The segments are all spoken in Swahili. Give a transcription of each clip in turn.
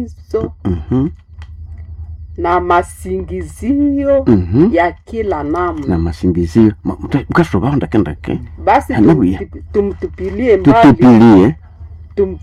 maangamizo Mhm. na masingizio Mhm. ya kila namna. na masingizio Ma- mta- mukashobaho ndakendake Basi Haleluya. tumtupi- tumtupilie mbali tutupilie tum,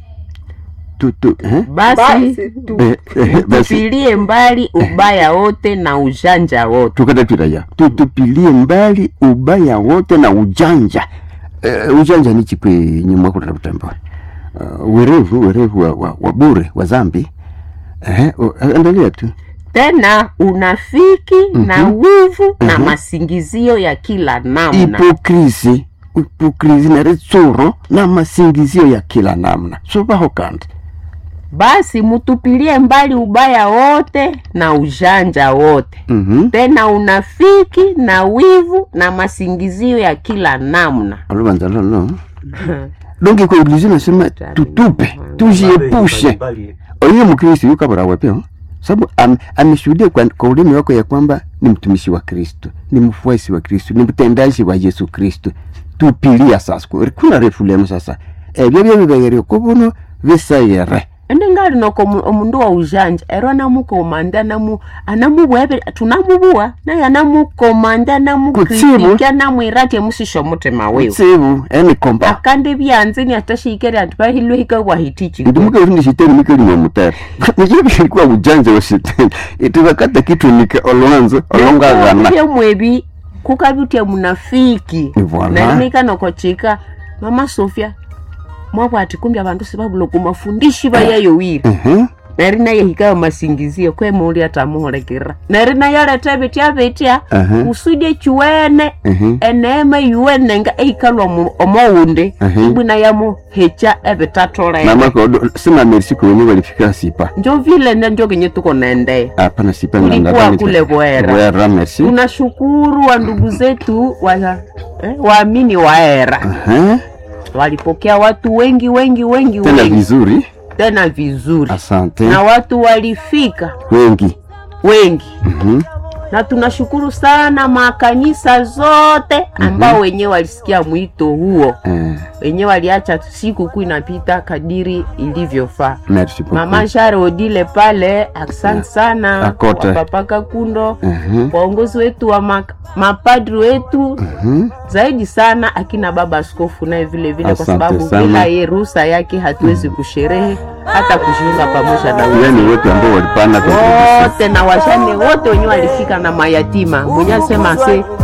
tutu eh? basi basi tu, Eh, eh, basi tupilie mbali ubaya wote na ujanja wote tukata twiraya tutupilie mbali ubaya wote na ujanja uh, ujanja ni chikwe nyuma kuleta butembo uh, werevu werevu wa, wa, wa bure wa zambi eh, uh, endelea tu tena unafiki na wivu na masingizio ya kila namna hipokrisi hipokrisi na ritsuro na masingizio ya kila namna sobaho kandi basi mutupilie mbali ubaya wote na ujanja wote Mhm. tena unafiki na wivu na masingizio ya kila namna alobanza lolo donge kwa ulizi nasema tutupe tujiepushe oyo mkristo yuko barawa pia sababu am, ameshuhudia kwa, kwa ulimi wako ya kwamba ni mtumishi wa kristo ni mfuasi wa kristo ni mtendaji wa yesu kristo tupilia sasa Ku- kuna refulemu sasa ebyo byebibegere kubuno bisayere ende ngali noko mu- omundu wa ujanja ero anamukomanda anamu anamubwebe tunamubuwa naye anamukomanda anamukritika anamwirati emusisha omutima wiwe tsibu eni komba akandi byanzini atashikere antu bahilwe hikabwahitichi ndi mukarundi shitani mikalima mutari nicho bilikuwa ujanja wa shitani itibakata kitwenike olwanzo olongagana byomwebi kukabitya munafiki Voilà. narimika nokochika mama sofia mwabwati kumbi abandu sibabula kumafundishi bayayo wiri Mhm. nari naye hikayo masingizio kwemuuli atamuholekera nari naye aleta bitya bitya Aha. kusudi chiwene Mhm. eneema yuwene nga eikalwa mu- omowundi Aha. ibwina yamuhecha ebitatolere namakodo sima merci kwenye walifika sipa njo vile ne njo kenye tuko naendea hapana sipa Ulikuwa ngangani- kule Bwera. Bwera merci tunashukuru wa ndugu zetu wa, eh, waamini wa era Aha. walipokea watu wengi wengi wengi tena wengi vizuri tena vizuri asante na watu walifika wengi wengi Mhm. na tunashukuru sana makanisa zote ambao wenyewe walisikia mwito huo Eh, wenyewe waliacha siku kuu inapita kadiri ilivyofaa merci beaucoup. mama share odile pale asante sana Akote. wapapaka kundo Mhm. waongozi wetu wa mak- mapadri wetu Mhm. zaidi sana akina baba askofu naye vile vile kwa Asante sababu sana. bila ye ruhusa yake hatuwezi kusherehe hata kujiunga pamoja na Yaani wengine wote ambao walipanda contribution. wote na washane wote wenyewe walifika na mayatima mwenye asema se